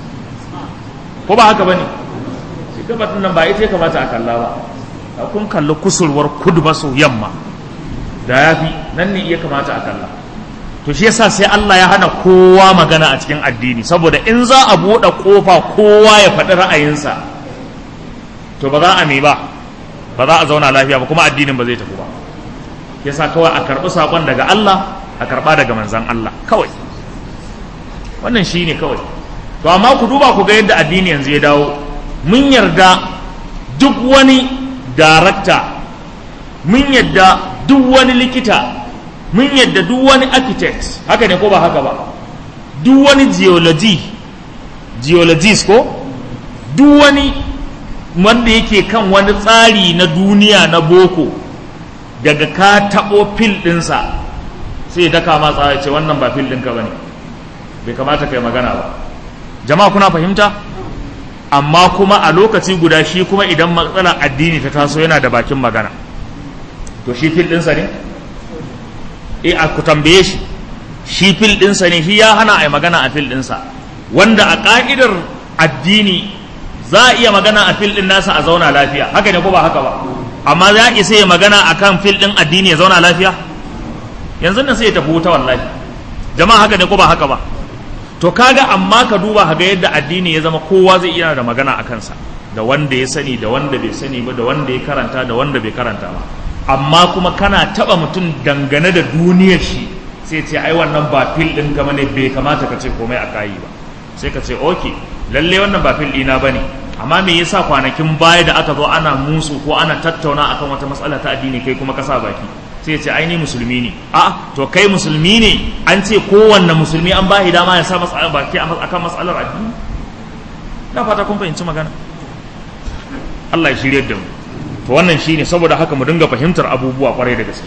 ko ba haka bane shi gabar din nan ba ita ya kamata a kalla ba a kun kalli kusurwar kudu maso yamma da yafi nan ne iya kamata a kalla to shi yasa sai Allah ya hana kowa magana a cikin addini saboda in za a buɗe kofa kowa ya faɗi ra'ayinsa to ba za a me ba ba za a zauna lafiya ba kuma addinin ba zai tafi ba yasa kawai a karɓi saƙon daga Allah a karɓa daga manzan Allah kawai wannan shi ne kawai to amma ku duba ku ga yadda addini yanzu ya dawo mun yarda duk wani darakta mun yarda duk wani likita mun yadda duk wani architect haka ne ko ba haka ba duk wani geology geologist ko duk wani wanda yake kan wani tsari na duniya na boko daga ka taɓo fil ɗinsa sai daka ma tsara ce wannan ba fil ɗinka ba ne bai kamata kai magana ba jama'a kuna fahimta amma kuma a lokaci guda shi kuma idan matsalar addini ta taso yana da bakin magana to shi fil ɗinsa ne e a ku tambaye shi shi fil ɗinsa ne shi ya hana a yi magana a fil ɗinsa wanda a ƙa'idar addini za a iya magana a fil ɗin nasa a zauna lafiya haka ne ko ba haka ba amma za isa ya magana akan fil din addini ya zauna lafiya yanzu nan sai ya tafi wuta wallahi jama'a haka ne ko ba haka ba to kaga amma ka duba ga yadda addini ya zama kowa zai iya da magana a kansa da wanda ya sani da wanda bai sani ba da wanda ya karanta da wanda bai karanta ba amma kuma kana taba mutum dangane da duniyar shi sai ce ai wannan ba fil din kama ne bai kamata ka ce komai a kayi ba sai ka ce okay lalle wannan ba fil dina bane amma me yasa kwanakin baya da aka zo ana musu ko ana tattauna akan wata matsala ta addini kai kuma ka sa baki sai ce ai ni musulmi ne a to kai musulmi ne an ce kowanne musulmi an ba dama ya sa matsala baki akan matsalar addini na fata kun fahimci magana Allah ya shirye da mu to wannan shine saboda haka mu dinga fahimtar abubuwa kwarai da gaske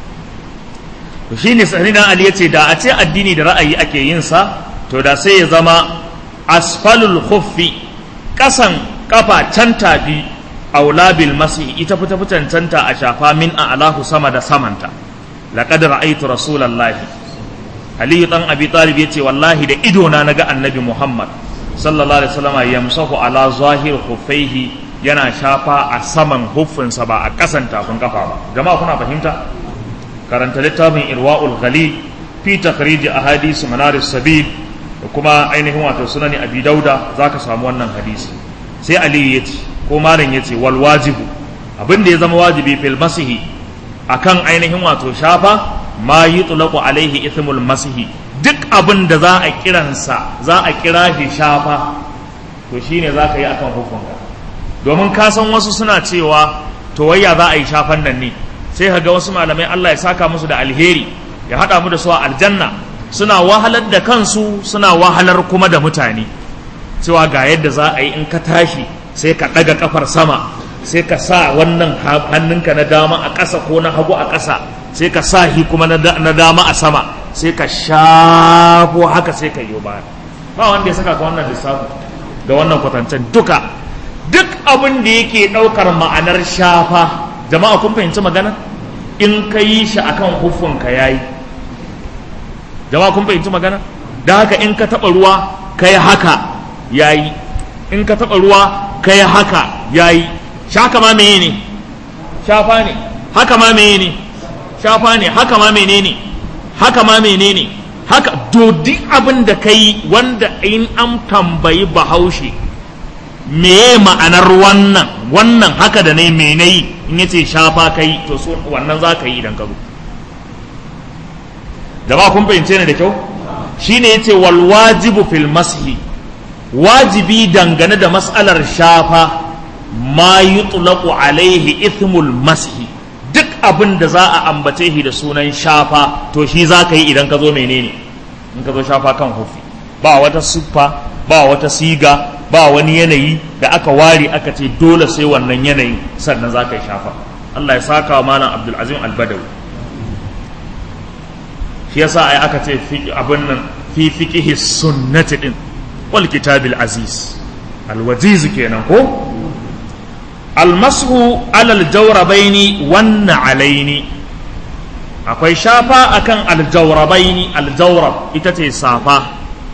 to shine sayyidina Ali yace da a ce addini da ra'ayi ake yin sa to da sai ya zama asfalul khuffi kasan kafa can tafi aula bil masi ita fita cancanta a shafa min a alahu sama da samanta laqad ra'aytu rasulallahi ali dan abi talib yace wallahi da ido na naga annabi muhammad sallallahu alaihi wasallam yamsahu ala zahir khuffaihi yana shafa a saman huffinsa ba a kasan tafin kafa ba jama'a kuna fahimta karanta littafin irwa'ul ghali fi takhrij ahadith manaris sabil da kuma ainihin wato sunani abi dauda zaka samu wannan hadisi sai ali yace ko malam yace wal wajibu abin da ya zama wajibi fil masihi akan ainihin wato shafa ma yutlaqu alaihi ithmul masihi duk abin da za a kiransa za a kira shi shafa to shine za ka yi akan hukunka domin ka san wasu suna cewa to wayya za a yi shafan nan ne sai ka ga wasu malamai Allah ya saka musu da alheri ya haɗa mu da su a aljanna suna wahalar da kansu suna wahalar kuma da mutane cewa ga yadda za a yi in ka tashi sai ka ɗaga kafar sama sai ka sa wannan hannunka na dama a ƙasa ko na hagu a ƙasa sai ka sa hi kuma na dama a sama sai ka shafo haka sai ka yi baya ba wanda ya saka ka wannan lissafi da wannan kwatancen duka duk abin da yake ɗaukar ma'anar shafa jama'a kun fahimci magana in ka yi shi akan hufunka ya yi jama'a kun fahimci magana da haka in ka taɓa ruwa ka yi haka ya yi in ka taɓa ruwa ka yi haka ya yi shaka ma meye ne shafa ne haka ma meye ne shafa ne haka ma mene ne haka ma mene ne haka dodi abin da ka yi wanda in an tambayi bahaushe meye ma'anar wannan wannan haka da ne mene yi in yace shafa ka yi to so wannan za ka yi idan ka zo jama'a kun fahimce ne da kyau shine yace wal wajibu fil mashi wajibi dangane da mas'alar shafa ma yutlaqu alaihi ithmul mashi duk abin da za a ambace shi da sunan shafa to shi za ka yi idan ka zo menene in ka zo shafa kan hufi ba wata siffa ba wata siga ba wani yanayi da aka ware aka ce dole sai wannan yanayin sannan za ka yi shafa Allah ya saka wa malam Abdul Azim Al-Badawi shi yasa ai aka ce abin nan fi fiqhi sunnati din wal kitabil aziz al-wajiz kenan ko almasu alal jawrabaini wan alaini akwai shafa akan aljawrabaini aljawrab ita ce safa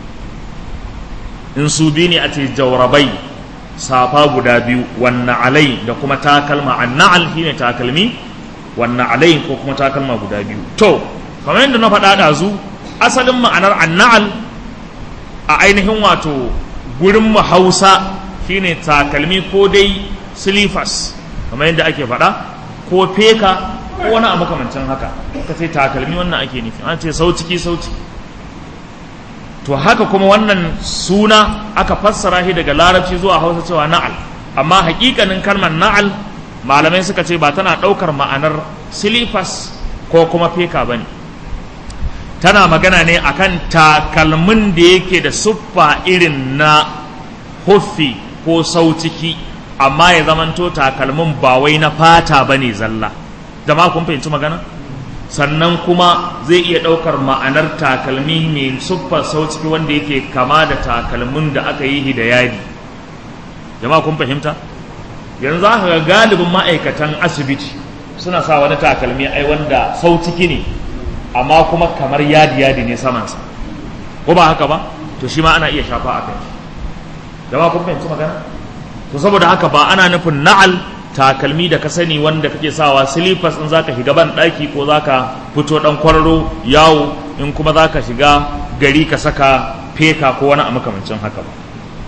in su bi ne a ce jawrabai safa guda biyu wan alai da kuma takalma annal shine takalmi wan alai ko kuma takalma guda biyu to kamar yadda na faɗa da zu asalin ma'anar annal a ainihin wato gurin mu Hausa shine takalmi ko dai silifas kamar yadda ake faɗa ko feka ko wani abu makamancin haka ka ce takalmi wannan ake nufi an ce sauciki sauci to haka kuma wannan suna aka fassara shi daga larabci zuwa hausa cewa na'al amma hakikanin kalmar na'al malamai suka ce ba tana ɗaukar ma'anar silifas ko kuma feka ba ne tana magana ne akan takalmin da yake da siffa irin na huffi ko sauciki amma ya zamanto takalmin ba wai na fata ba ne zalla jama'a kun fahimci magana sannan kuma zai iya ɗaukar ma'anar takalmi mai siffar sauciki wanda yake kama da takalmin da aka yi da yadi jama'a kun fahimta yanzu aka ga galibin ma'aikatan asibiti suna sa wani takalmi ai wanda sauciki ne amma kuma kamar yadi yadi ne samansa ko ba haka ba to shi ma ana iya shafa a kai jama'a kun fahimci magana to saboda haka ba ana nufin na'al takalmi da ka sani wanda kake sawa slippers in zaka shiga ban daki ko zaka fito dan kwararo yawo in kuma zaka shiga gari ka saka feka ko wani a makamancin haka ba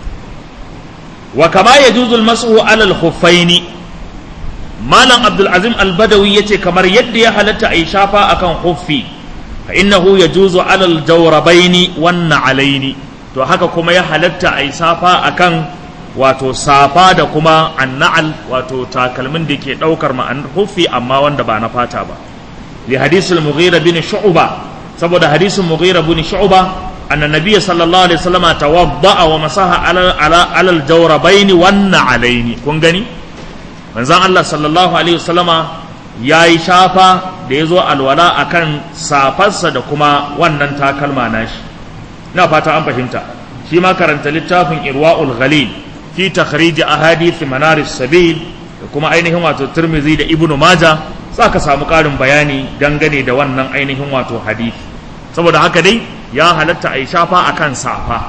wa kama yajuzu al-mas'u 'ala al-khuffaini malam abdul azim al-badawi yace kamar yadda ya halatta ai shafa akan khuffi fa innahu yajuzu 'ala al-jawrabaini wan na'alaini to haka kuma ya halatta ai safa akan wato safa da kuma annal wato takalmin da ke daukar ma'anar huffi amma wanda ba na fata ba li hadisul mughira bin shu'ba saboda hadisin mughira bin shu'ba anna nabiy sallallahu alaihi wasallam tawadda'a wa masaha ala ala alal jawrabaini wan alaini kun gani manzon Allah sallallahu alaihi wasallama yayi shafa da yazo alwala akan safarsa da kuma wannan takalma nashi ina fata an fahimta shi ma karanta littafin irwaul ghalil fi takhrij ahadith manar sabil da kuma ainihin wato Tirmidhi da Ibn Majah ka samu ƙarin bayani dangane da wannan ainihin wato hadisi saboda haka dai ya halatta a yi shafa akan safa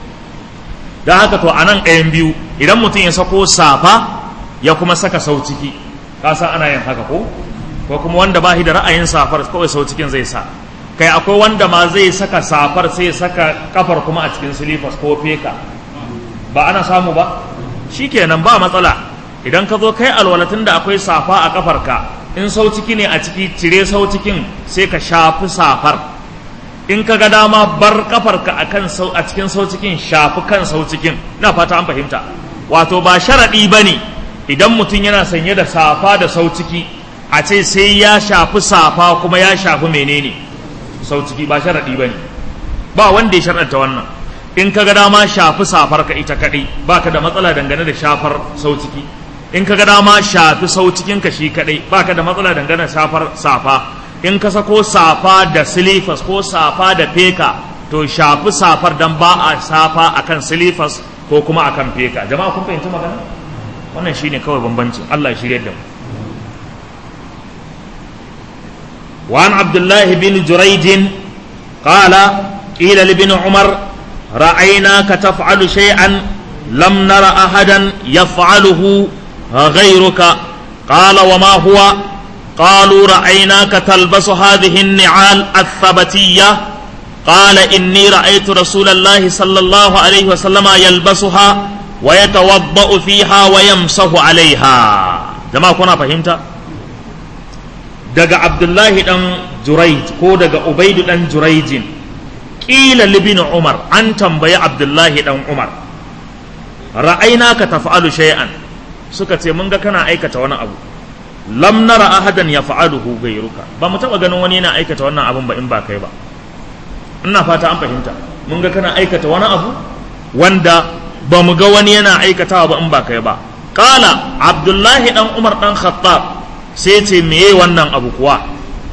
don haka to anan ɗayan biyu idan mutum ya sako safa ya kuma saka sau ciki ka san ana yin haka ko ko kuma wanda ba shi da ra'ayin safar kawai sau cikin zai sa kai akwai wanda ma zai saka safar sai saka kafar kuma a cikin silifas ko feka ba ana samu ba shikenan ba matsala idan ka zo kai alwalatin da akwai safa a kafarka in sau ciki ne a ciki cire sau cikin sai ka shafi safar in ka ga dama bar kafarka akan sau a cikin sau cikin shafi kan sau cikin na fata an fahimta wato ba sharaɗi ba ne idan mutum yana sanye da safa da sau ciki a ce sai ya shafi safa kuma ya shafi menene sau ciki ba sharaɗi ba ne ba wanda ya sharaɗta wannan in ka ga dama shafi safar ka ita kaɗai ba ka da matsala dangane da shafar sau ciki in ka ga dama shafi sau cikin ka shi kaɗai ba ka da matsala dangane da shafar safa in ka sako safa da silifas ko safa da feka to shafi safar dan ba a safa akan silifas ko kuma akan feka jama'a kun fahimci magana wannan shine kawai bambancin Allah ya shirye da mu وعن عبد الله بن جريج قال قيل لابن عمر رأيناك تفعل شيئا لم نر أحدا يفعله غيرك قال وما هو قالوا رأيناك تلبس هذه النعال الثبتية قال إني رأيت رسول الله صلى الله عليه وسلم يلبسها ويتوضأ فيها ويمسح عليها جماعة كنا فهمت daga Abdullahi dan Juraij ko daga Ubaidu dan Juraijin ƙila libin Umar an tambayi Abdullahi dan Umar ra'aina ka tafa'alu shay'an suka ce mun ga kana aikata wani abu lam nara ahadan ya fa'aluhu gairuka ba mu taba ganin wani yana aikata wannan abun ba in ba kai ba ina fata an fahimta mun ga kana aikata wani abu wanda ba mu ga wani yana aikatawa ba in ba kai ba qala abdullahi dan umar dan khattab sai ce meye wannan abu kuwa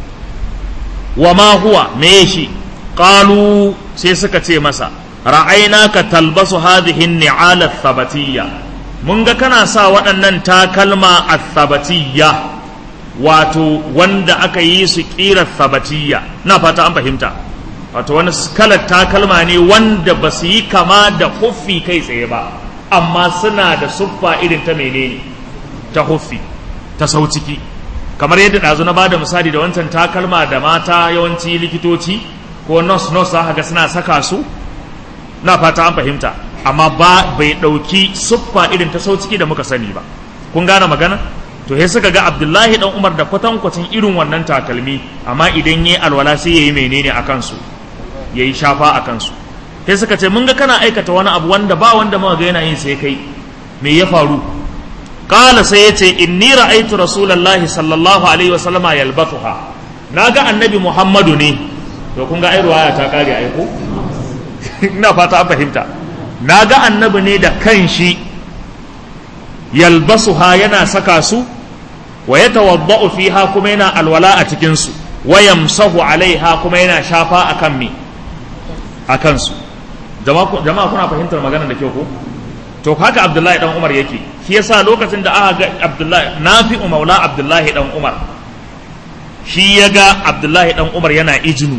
wa ma huwa meye shi qalu sai suka ce masa ra'ainaka talbasu hadhihi an-ni'ala thabatiyya mun ga kana sa waɗannan takalma athabatiyya wato wanda aka yi su ƙira thabatiyya na fata an fahimta wato wani kalar takalma ne wanda ba su yi kama da huffi kai tsaye ba amma suna da suffa irin ta menene ta huffi ta sau ciki kamar yadda ɗazu na bada misali da wancan takalma da mata yawanci likitoci ko nurse nurse za ga suna saka su na fata an fahimta amma ba bai ɗauki suffa irin ta sau ciki da muka sani ba kun gane magana to sai suka ga abdullahi dan umar da kwatankwacin irin wannan takalmi amma idan yayi alwala sai yayi menene a kansu yayi shafa a kansu sai suka ce mun ga kana aikata wani abu wanda ba wanda muka ga yana yin sai kai me ya faru qala sai yace inni ra'aytu rasulullahi sallallahu alaihi wasallama yalbathuha naga annabi muhammadu ne to kun ga ai ruwaya ta kare ai ko ina fata an fahimta naga annabi ne da kanshi yalbasuha yana saka su wa yatawadda'u fiha kuma yana alwala a cikin su wa yamsahu alaiha kuma yana shafa akan me akan su jama'a kuna fahimtar magana da kyau ko to haka abdullahi dan umar yake shi yasa lokacin da aka ga abdullahi nafi'u maula abdullahi dan umar shi ya ga abdullahi dan umar yana ijinu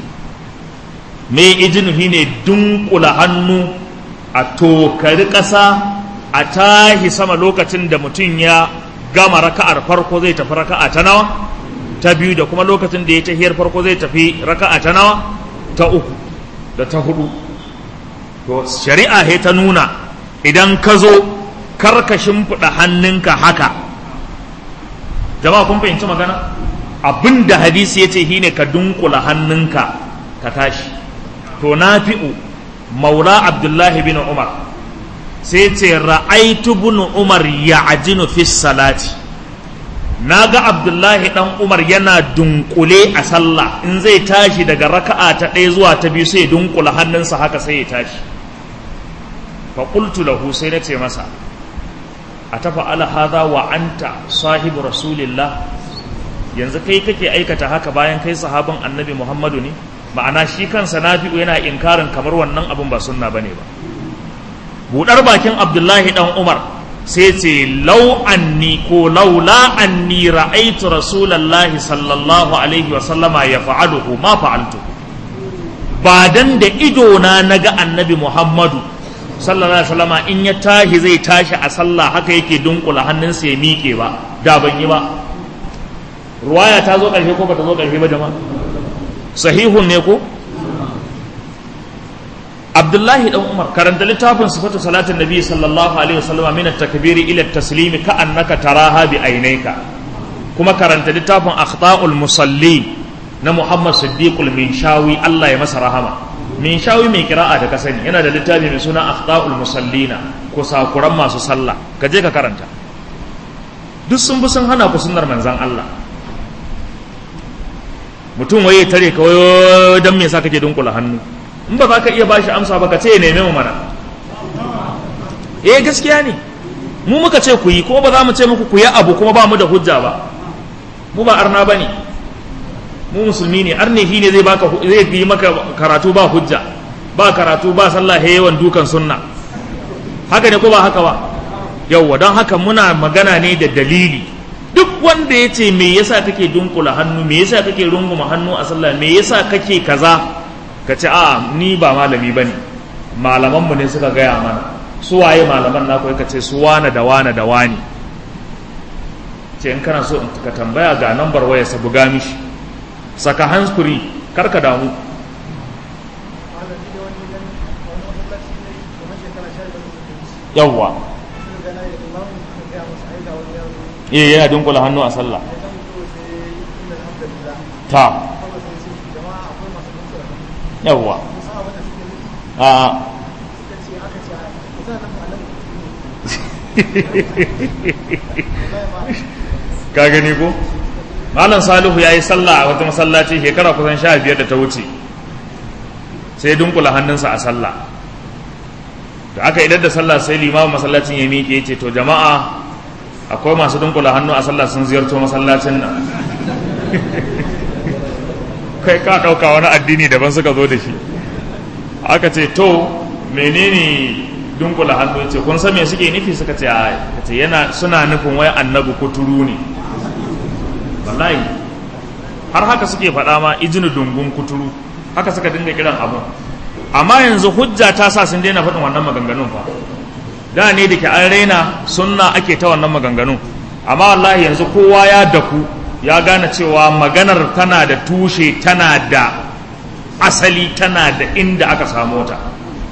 me ijinu shine dunkula hannu a tokari ƙasa a tahi sama lokacin da mutum ya gama raka'ar farko zai tafi raka'a ta nawa ta biyu da kuma lokacin da ya tahiyar farko zai tafi raka'a ta nawa ta uku da ta hudu to shari'a he ta nuna idan ka zo karka shimfiɗa hannunka haka jama'a kun fahimci magana abin da hadisi ya ce shine ka dunkula hannunka ka tashi to nafi'u maula abdullahi bin umar sai ce ra'aitu bin umar ya ajinu fi salati na ga abdullahi dan umar yana dunkule a sallah in zai tashi daga raka'a ta ɗaya zuwa ta biyu sai dunkula hannunsa haka sai ya tashi fa qultu lahu sai na ce masa a tafa ala hadha wa anta sahibu rasulillah yanzu kai kake aikata haka bayan kai sahabin annabi muhammadu ne ma'ana shi kansa nafi'u yana inkarin kamar wannan abun ba sunna bane ba budar bakin abdullahi dan umar sai ce lau anni ko laula anni ra'aitu rasulallahi sallallahu alaihi wa sallama ya fa'aluhu ma fa'altu ba dan da ido na naga annabi muhammadu sallallahu alaihi wasallama in ya tashi zai tashi a sallah haka yake dunkula hannunsa ya miƙe ba da ban yi ba ruwaya ta zo ƙarshe ko ba ta zo ƙarshe ba jama'a sahihun ne ko abdullahi dan umar karanta littafin sifatu salatin nabi sallallahu alaihi wasallam min at-takbiri ila at-taslimi ka annaka taraha bi aynayka kuma karanta littafin akhta'ul musalli na muhammad siddiqul minshawi Allah ya masa rahama minshawi mai kira'a da ka sani yana da littafi mai suna akhta'ul musallina kusakuran masu sallah ka je ka karanta duk sun bi sun hana ku sunnar manzon Allah mutum waye tare ka wayo dan me yasa kake dunkula hannu in ba za ka iya bashi amsa ba ka ce ya neme mu mana eh gaskiya ne mu muka ce ku yi kuma ba za mu ce muku ku yi abu kuma ba mu da hujja ba mu ba arna bane mu musulmi ne arne shi ne zai baka zai yi maka karatu ba hujja ba karatu ba sallah he yawan dukan sunna haka ne ko ba haka ba yawwa don haka muna magana ne da dalili duk wanda ya ce me yasa kake dunkula hannu me yasa kake runguma hannu a sallah me yasa kake kaza ka ce a ni ba malami ba ne malamanmu ne suka gaya mana su waye malaman na ka ce su wane da wane da wani ce in kana so ka tambaya ga nambar waya sa buga mishi saka hanskuri kar ka damu yawwa iya yana dunkula hannu a sallah ta yawwa a ka gani ko malam salihu ya yi sallah a wata masallaci shekara kusan sha biyar da ta wuce sai dunkula hannunsa a sallah da aka idar da sallah sai limamin masallacin ya miƙe ce to jama'a akwai masu dunkula hannu a sallah sun ziyarto masallacin nan kai ka ɗauka wani addini daban suka zo da shi aka ce to menene dunkula hannu ce kun san me suke nufi suka ce a ce yana suna nufin wai annabi kuturu ne wallahi har haka suke faɗa ma ijinu dungun kuturu haka suka dinga kiran abu amma yanzu hujja ta sa sun daina faɗin wannan maganganun fa da ne da ke an raina sunna ake ta wannan maganganun amma wallahi yanzu kowa ya daku ya gane cewa maganar tana da tushe tana da asali tana da inda aka samu ta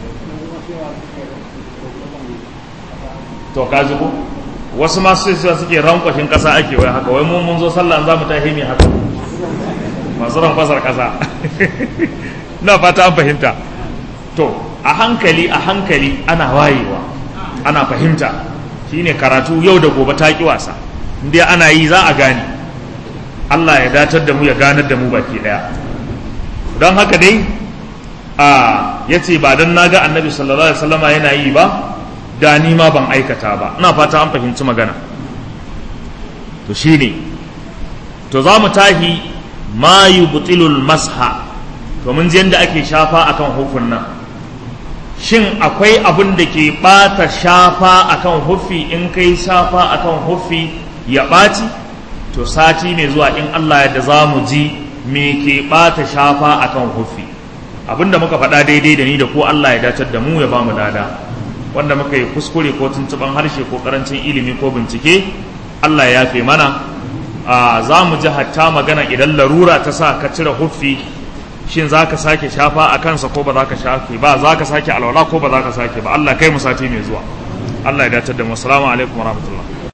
to ka ko wasu masu sai suke rankwashin kasa ake wai haka wai mun zo sallah za mu tahi mai haka masu rankwasar kasa na fata an fahimta to a hankali a hankali ana wayewa ana fahimta shine karatu yau da gobe ta ki wasa inda ana yi za a gane Allah ya datar da mu ya ganar da mu baki daya don haka dai a yace ba dan naga annabi sallallahu alaihi wasallama yana yi ba da ni ma ban aikata ba ina fata an fahimci magana to shine to za mu tahi ma yubtilul masha to mun ji yadda ake shafa akan hufun nan shin akwai abin da ke ɓata shafa akan hufi in kai shafa akan hufi ya ɓaci to sati mai zuwa in Allah yadda za mu ji me ke ɓata shafa akan hufi abinda muka faɗa daidai da ni da ko Allah ya dacar da mu ya ba mu dada wanda muka yi kuskure ko tuntuɓan harshe ko ƙarancin ilimi ko bincike Allah ya yafe mana za mu ji hatta magana idan larura ta sa ka cire huffi shin za ka sake shafa a kansa ko ba za ka shafe ba za ka sake alwala ko ba za ka sake ba Allah kai mu sati mai zuwa Allah ya datar da mu assalamu alaikum wa rahmatullah